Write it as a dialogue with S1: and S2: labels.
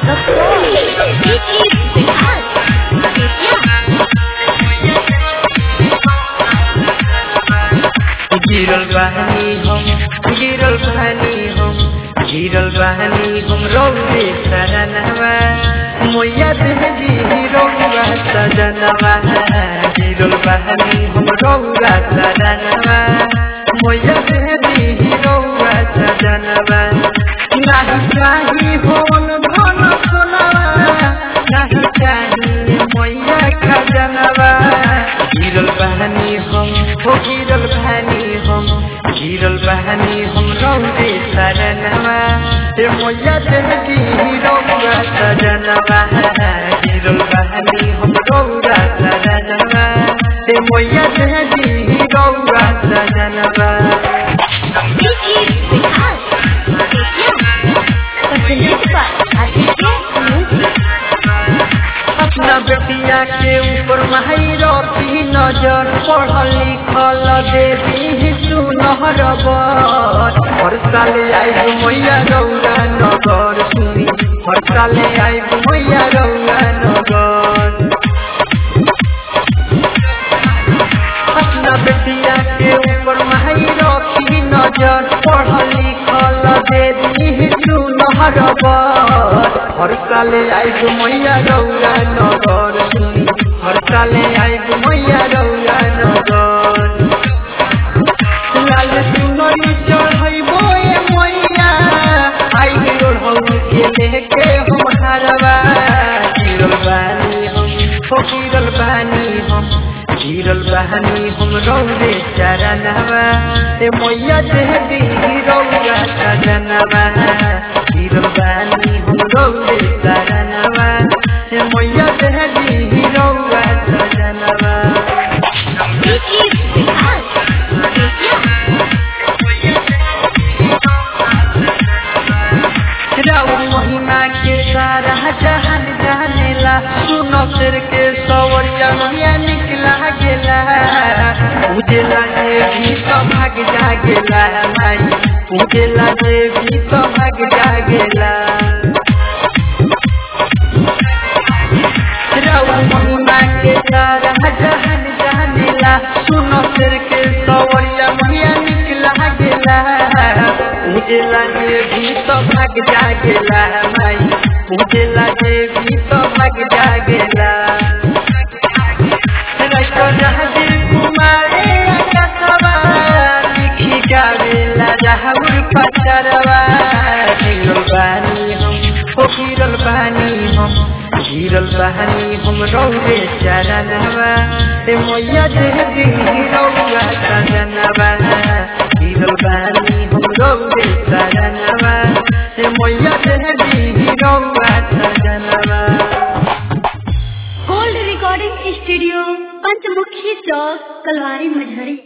S1: The floor. DJ Vikas.
S2: गिरल बहनी हम गिरल बहनी हम गिरल बहनी हम रौदे सजनवा मोया देहजी रौआ सजनवा गिरल बहनी हम रौआ सजनवा मोया देहजी रौआ सजनवा नाही चाही होन धन सोनवा नाही चाही मोया खजनवा गिरल बहनी हम हो गिरल बहनी हम गिरल बहनी हम रौदे सजनवा ए मोया देहजी रौआ सजनवा गिरल बहनी हम रौआ सजनवा ए मोया देहजी रौआ सजनवा
S1: DJ Vikas. Presented by Aditya Music.
S2: अपना बेटिया के ऊपर माही रखी नजर पढ़ल लिखल देवी सुनहर बर हर साले आई मैया रौरा नगर सुनी हर साले आई मैया रौरा नगर अपना बेटिया के ऊपर माही रखी नजर पढ़ल लिखल देवी सुनहर बर हर साले आई मैया रौरा नगर सुनी हर साले आई मैया रौरा नगर लाल सुनरी चढ़ैबो ए मैया आई ओढ़ौ के लेके हम हरवा गिरल बानी हम हो गिरल बानी हम गिरल बहनी हम रौदे चरणवा ए मैया देहदी रौआ सजनवा गिरल बानी हम रौदे चरणवा ए मैया देहदी रौआ सजनवा
S1: DJ Vikas.
S2: राउर महिमा के सारा जहान जानेला सुनो सिर के सवरिया मैया निकला गेला उजेला जे भी तो भाग जागेला माई उजेला जे भी तो भाग जागेला राउर महिमा के सारा जहान जानेला सुनो सिर के सवरिया मैया निकला गेला उजेला जे भी तो भाग जागेला माई उजेला जे भी तो भाग जागेला रस्तो जहाजी कुमारे आकाशवा लिखी गावेला जहाउर पचरवा गिरल बानी हम हो गिरल बानी हम गिरल बानी हम रौरे चरणवा ए मैया देहदी रौआ सजनवा गिरल बानी हम रौरे चरणवा ए मैया देहदी रौआ सजनवा
S1: Gold Recording Studio, Panchmukhi Chowk, Kalwari Majhari.